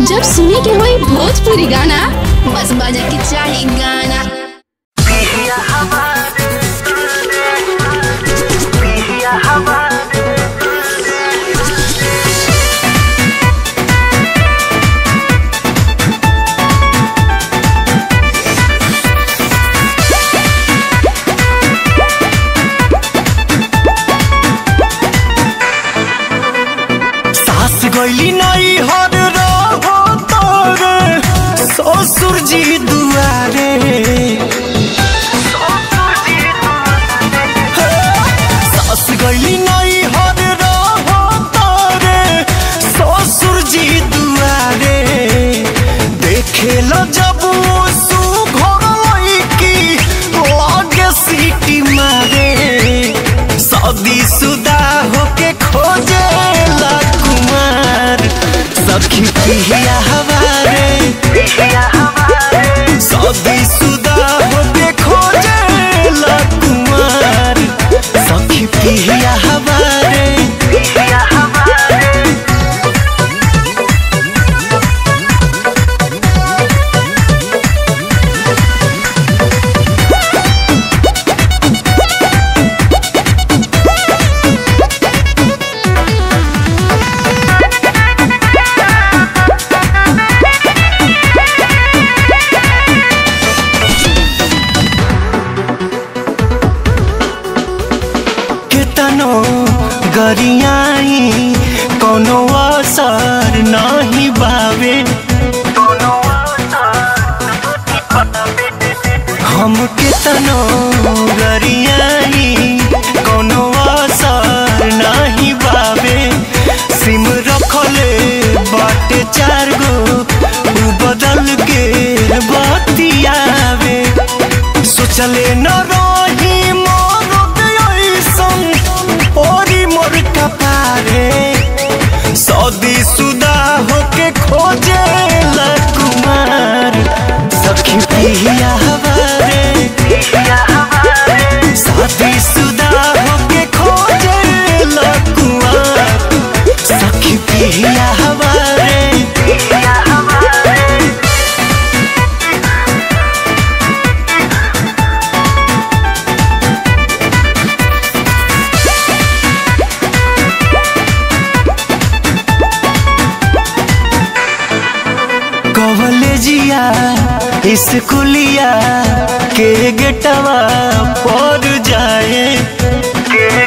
जब सुने के होई भोजपुरी गाना बस बजे के चाही गाना सास गईली नई हर रहो तोरे ससुर जी दुआरे सास गईली नई हर रहो तोरे ससुर जी दुआरे देखे लो जब सु घर की लागे सीटी मारे शादी सुदा होके खोजे ला कुमार सखी पिहिया हवारे शादी सुदा होके खोजे ला कुमार सखी पिहिया हवारे केतनो गरियाई कोनो असर नहीं बावे हम केतनो गरियाई कोनो असर नहीं बावे सिम रखले बाटे चार गो उ बदल के बतियावे सोचले न रही मोर ऐसन ओरी मोर कपारे सदी सुदा होके खोजे ला कुमार सखी पिहिया हवारे शादी सुदा होके खोजे ला कुमार सखी पिहिया हवारे कॉलेजिया स्कूलिया के गेटवा पर जाए